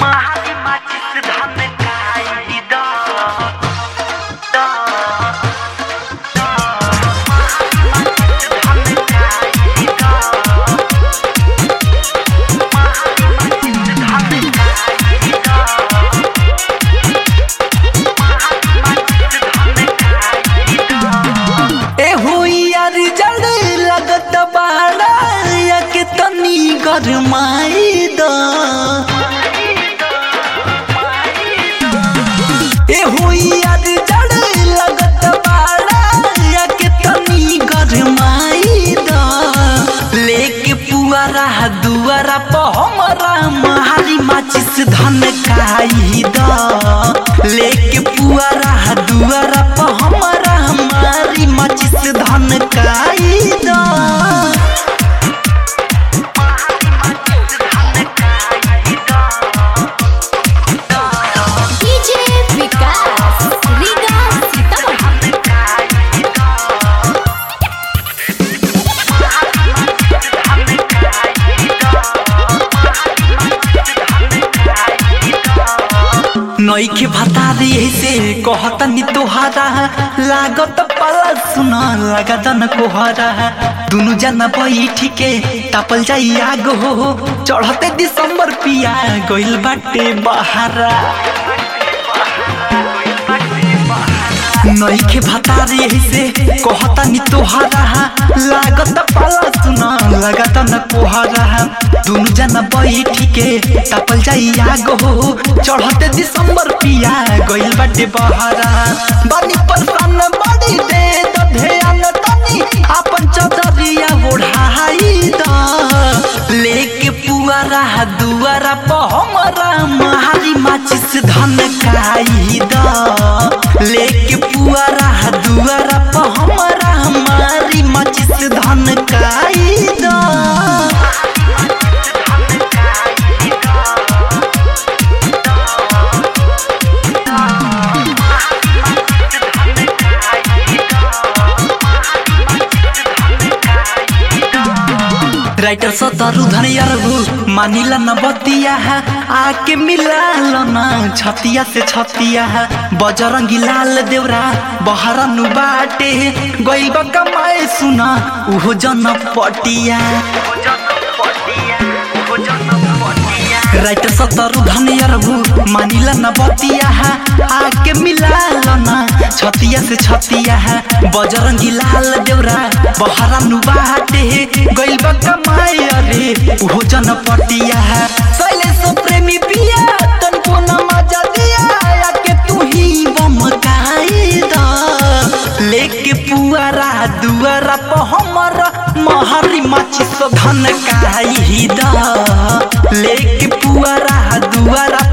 महारी माचिस धन खाई दा दा दा महारी माचिस धन खाई दा महारी माचिस धन खाई दा ए हुइयार जड़ लगत बाड़ा या के तनी गरमाई द ए हुइयार जड़ लगत बाड़ा या के तनी गरमाई द लेके पुआरा दुआरा प हमरा महारी माचिस धन खाई द लेके पुआरा दुआरा प हमरा हमारी माचिस धन खाई द डीजे विकास रीगा सीतामढ़ी नईखे भतारी ऐसे कहतनी तोहारा लागत पाला सुन लागतन कोहरा दुनु जना बैठी के तापल जाई आग हो चढ़ते दिसंबर पिया गइल बाटे बहारा नईखे भतारी ऐसे कहतनी तोहारा लागत पाला सुन लागतन कोहरा दुनु जना बैठी के तापल जाई आग हो चढ़ते दिसंबर पिया गइल बाटे बहारा बानी परेशान बड़ी दे द ध्यान तनी आपन चदरिया ओढ़ाई द लेके पुआरा दुआरा प हमरा महारी माचिस धन खाई द लेके पुआरा दुआरा प हमरा हमारी माचिस धन खाई द राइटर सतरु धनियरबु मानिला न बतिया आके मिला लो न छतिया से छतिया बजरंगी लाल देवरा बहरनु बाटे गइल बा कमाए सुना उहो जन पटिया राइटर सतरु धनियरबु मानिला न बतिया आके मिला लो न छतिया से छतिया बजरंगी लाल देवरा बहरनु बाटे गइल बा कमाए अरे उहो जन पटिया शैलेश प्रेमी पिया तनको न मजा दिया आके तू ही बम द लेके पुआरा दुआरा प हमरा महरी माचिस धन काई द लेके पुआरा दुआरा